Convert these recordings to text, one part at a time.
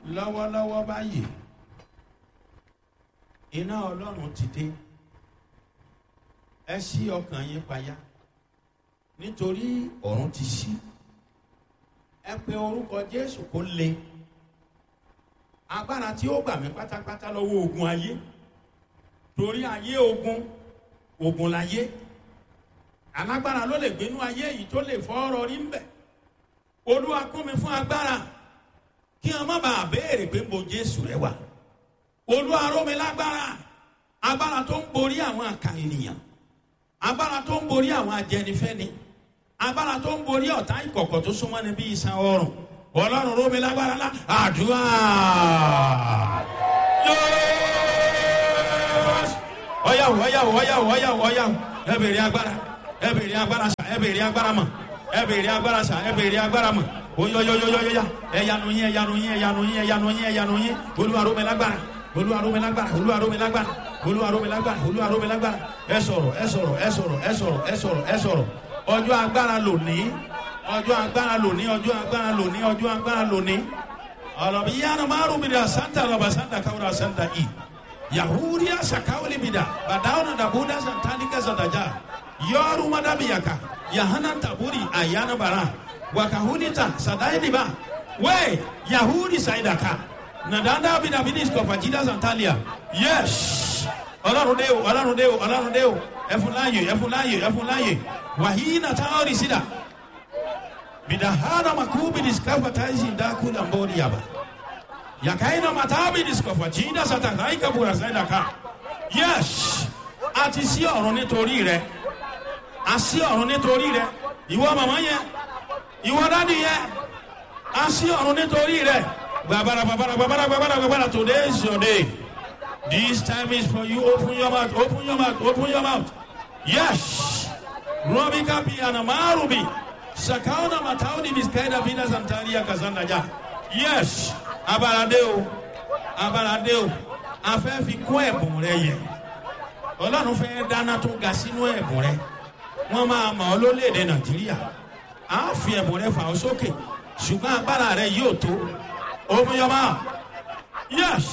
lọ́wọ́lọ́wọ́ báyìí iná ọlọ́run ti dé ẹ ṣí ọkàn yín payá nítorí ọ̀run ti ṣí ẹ pe orúkọ jésù kó le agbára tí ó gbà mí pátápátá lọ́wọ́ ogun ayé torí ayé ogun ogun láyé alágbára ló lè gbénú ayé yìí tó lè fọ́ ọ̀rọ̀ rí ń bẹ̀ olúwa kún mi fún agbára kí wọn má bàa béèrè pé mo jésù rẹ wà olúwa ró mi lágbára agbára tó ń borí àwọn àkà ènìyàn agbára tó ń borí àwọn ajẹnifẹni agbára tó ń borí ọ̀tá ìkọ̀kọ̀ tó súnmọ́ ni bí iṣan ọrùn ọlọ́run ró mi lágbára lá àdúrà ọyàwó ọyàwó ọyàwó ọyàwó ọyàwó ẹ bèrè agbára ẹ bèrè agbára sà ẹ bèrè agbára mọ ẹ bèrè agbára sà ẹ bèrè agbára mọ oyoyoyoyoya ẹyanu yín ẹyanu yín ẹyanu yín ẹyanu yín ẹyanu yín olúwarome lágbára olúwarome lágbára olúwarome lágbára olúwarome lágbára olúwarome lágbára ẹ sọrọ ẹ sọrọ ẹ sọrọ ẹ sọrọ ẹ sọrọ ẹ sọrọ ọjọ agbára lòní ọjọ agbára lòní ọjọ agbára lòní ọjọ agbára lòní ọlọmọ yíyanu márùn mi da santa lọba santa kawura santa i yahudiya sakawuli mi da badawuna dabuda santanika santaja yọọru madabiyaka yahana taburi ayana bara wakahunita sadainiba we yahudi saidaka nadanda bidabidis kọfajida santalia yes ọlọrun de o ọlọrun de o ọlọrun de o ẹfunláyè ẹfunláyè ẹfunláyè wàhíínà táwọn sídà bidahana makubidis kafataisi ndakula mbori yaba yakaina matabidis kọfajida satakaika bura saidaka yes àti sí ọ̀run nítorí rẹ àsí ọ̀run nítorí rẹ ìwọ màmá yẹn ìwọ dádì yẹn a sí ọ̀run nítorí rẹ̀ gbàbàrà gbàbàrà gbàbàrà gbàbàrà gbàbàrà today is your day this time is for you open your mouth open your mouth open your mouth yes robi kapi anamarubi sakauna matauni miskaida bina santaria kazanda ja yes abalade o abalade o afẹ́ fi kún ẹ̀bùn rẹ yẹ ọlọ́run fẹ́ dáná tó ga sínú ẹ̀bùn rẹ wọ́n máa mọ̀ ọ́ lólèdè nàìjíríà a fi ẹ̀bùn rẹ fà ọ́ sókè ṣùgbọ́n agbára rẹ yóò tó omiyọba yes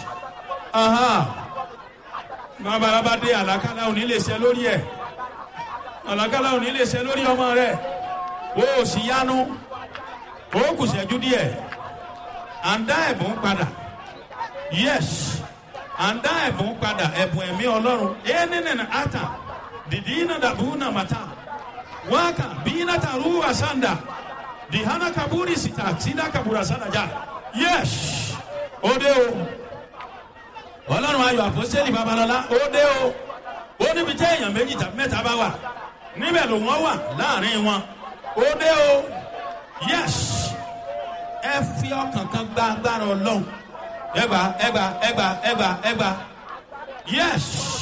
babalaba dé àlàkálà òní lè ṣe lórí ẹ àlàkálà òní lè ṣe lórí ọmọ rẹ o ò sì yánu o kù ṣẹ́jú díẹ̀ à ń dá ẹ̀bùn padà yes à ń dá ẹ̀bùn padà ẹ̀bùn ẹ̀mí ọlọ́run ẹ̀ nínú ata dìdí iná dàbú náà màtá waka bina taruwa sanda dihana kaburi sita sida kabura sanda ja yes ode o ọlọ́run ayọ̀ àpọ́sẹ́lì babalọ́lá ode o ó níbi tẹ́ èèyàn méjì tàbí mẹ́ta bá wà níbẹ̀ ló wọ́n wà láàrin wọn ode o yes ẹ fi ọkàn kan gba agbára ọlọ́run ẹgbà ẹgbà ẹgbà ẹgbà ẹgbà yes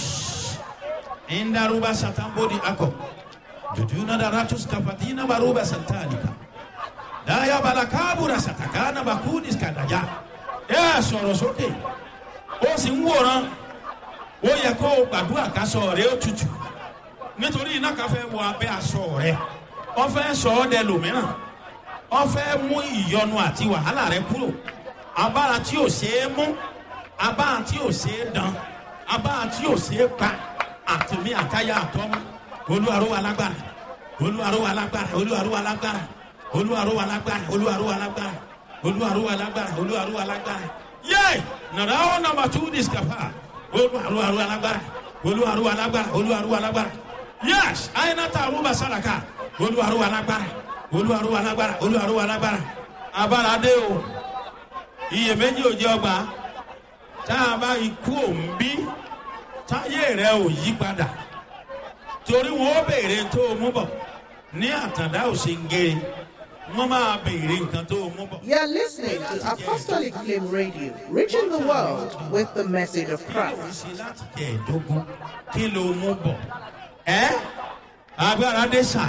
indaruba satambodi akọ jujuna da ratus kafatina baruba santalika daya balakabura satakana bakudis kadaja ẹ sọ̀rọ̀ sókè ó sì ń wòran ó yẹ kó o gbàdúrà ká sọ rẹ ó tutù nítorí iná kan fẹ́ wọ abẹ́ aṣọ rẹ wọ́n fẹ́ sọ ọ́ dẹ lòmíràn wọ́n fẹ́ mú ìyọnu àti wàhálà rẹ kúrò abára tí ò ṣeé mú abára tí ò ṣeé dán abára tí ò ṣeé pa àtìmí àtayá àtọ́mú olúwaró wa lágbára olúwaró wa lágbára olúwaró wa lágbára olúwaró wa lágbára olúwaró wa lágbára olúwaró wa lágbára olúwaró wa lágbára yé nàrà ó nàmbà tú discapa olúwaró wa lágbára olúwaró wa lágbára olúwaró wa lágbára yés àyìnàtà àrùbà sàràkà olúwaró wa lágbára olúwaró wa lágbára olúwaró wa lágbára abáradé o iyèméjì òjì ọgbà tá a bá ikú òǹbí táyé rẹ ò yí padà torí wọn ó béèrè tó o mú bọ ní àtàndá òsèǹgèrè wọn máa béèrè nǹkan tó o mú bọ. You're listening to Apostolic Flame Radio, reaching the world with the message of Christ. ṣe láti jẹ ìdógún kí ló mú bọ. ẹ agbára dé sà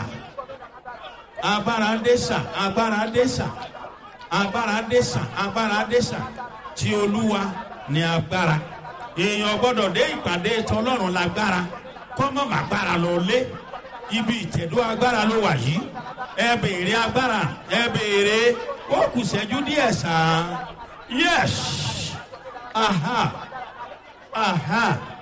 agbára dé sà agbára dé sà agbára dé sà agbára dé sà tí olúwa ní agbára èèyàn gbọdọ̀ dé ìpàdé tọlọ́run lágbára kọ́mọ̀ màgbára lọ lé ibi ìtẹ̀dó agbára ló wà yìí ẹ béèrè agbára ẹ béèrè ó kù sẹ́jú díẹ̀ sàn yes aha aha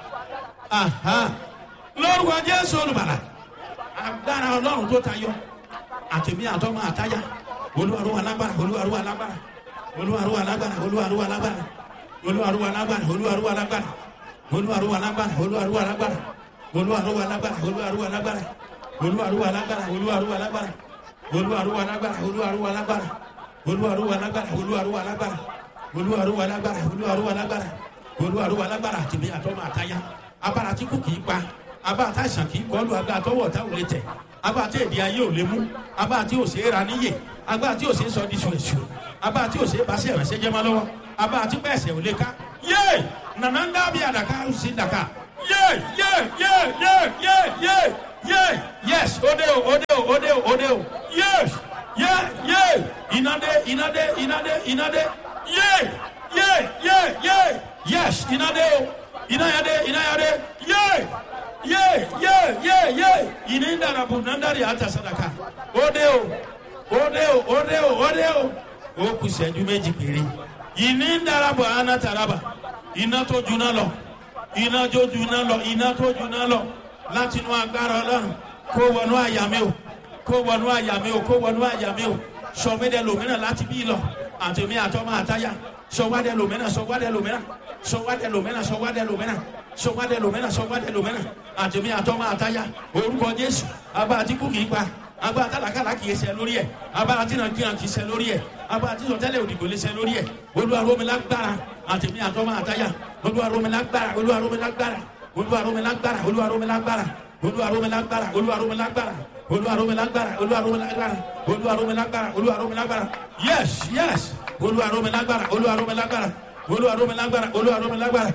aha lórúkọ jésù olùbàlà agbára ọlọ́run tó tayọ àtẹ̀mí àtọ́mọ àtáyà olúwarúwa lágbára olúwarúwa lágbára olúwarúwa lágbára olúwarúwa lágbára olúwarúwa lágbára olúwarúwa lágbára olúwarúwa lágbára olúwarúwa lágbára olúwarúwa lágbára olúwarúwa lágbára olúwarúwa lágbára olúwarúwa lágbára olúwarúwa lágbára olúwarúwa lágbára olúwarúwa lágbára olúwarúwa lágbára olúwarúwa lágbára olúwarúwa lágbára olúwarúwa lágbára àtìmí àtọmọ àtayá abára tí kò kìí pa abára tá àìsàn kìí kọlu agbára tọwọ tá ò lè tẹ abára tí èdè ayé ò lè mú abára tí ò ṣe é ra níyè abára tí ò ṣe é sọ di ṣùṣù abára tí ò ṣe é bá sí ẹ̀rẹ̀ṣẹ̀ jẹ́ mọ́ lọ́wọ́ abára tí pẹ̀sẹ̀ ò lè ká yé nànà ń dábì àdàkà ó sì dàkà yé yé yé yé yé yé yé yes òde o òde o òde o òde o yes yé yé ìnàdé ìnàdé ìnàdé ìnàdé yé yé yé yé yes ìnàdé o ìnàyàdé ìnàyàdé yé yé yé yé yé ìní dàrabù nàndàrí àtàsádàkà òde o òde o òde o òde o ó kù sẹ́jú méjì péré ìní dàrabù ànátàràbà iná tó juná lọ iná tó juná lọ iná tó juná lọ láti inú agbára ọlọ́run kó wọnú àyà mi o kó wọnú àyà mi o kó wọnú àyà mi o sọmídẹ lòmínà láti bí lọ àtẹmí àtọmọ àtayá sọwádẹ lòmínà sọwádẹ lòmínà sọwádẹ lòmínà sọwádẹ lòmínà sọwádẹ lòmínà sọwádẹ lòmínà àtẹmí àtọmọ àtayá orúkọ jésù abá àtìkú kì í pa abá àtàlàkàlà kì í ṣe lórí ẹ abá àtìnàkìnà kì í ṣe lórí ẹ abá àtìsọtẹlẹ òdìgbò lè ṣe lórí ẹ olúwaromilágbára àtẹmí àtọmọ àtayá olúwaromilágbára olúwaromilágbára olúwaromilágbára olúwaromilágbára olúwaromilágbára olúwaromilágbára olúwaromilágbára olúwaromilágbára olúwaromilágbára olúwaromilágbára yes yes olúwaromilágbára olúwaromilágbára olúwaromilágbára olúwaromilágbára.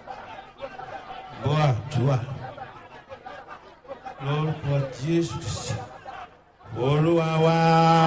bọ́ àdúrà lórúkọ jésù kristi olúwa wá.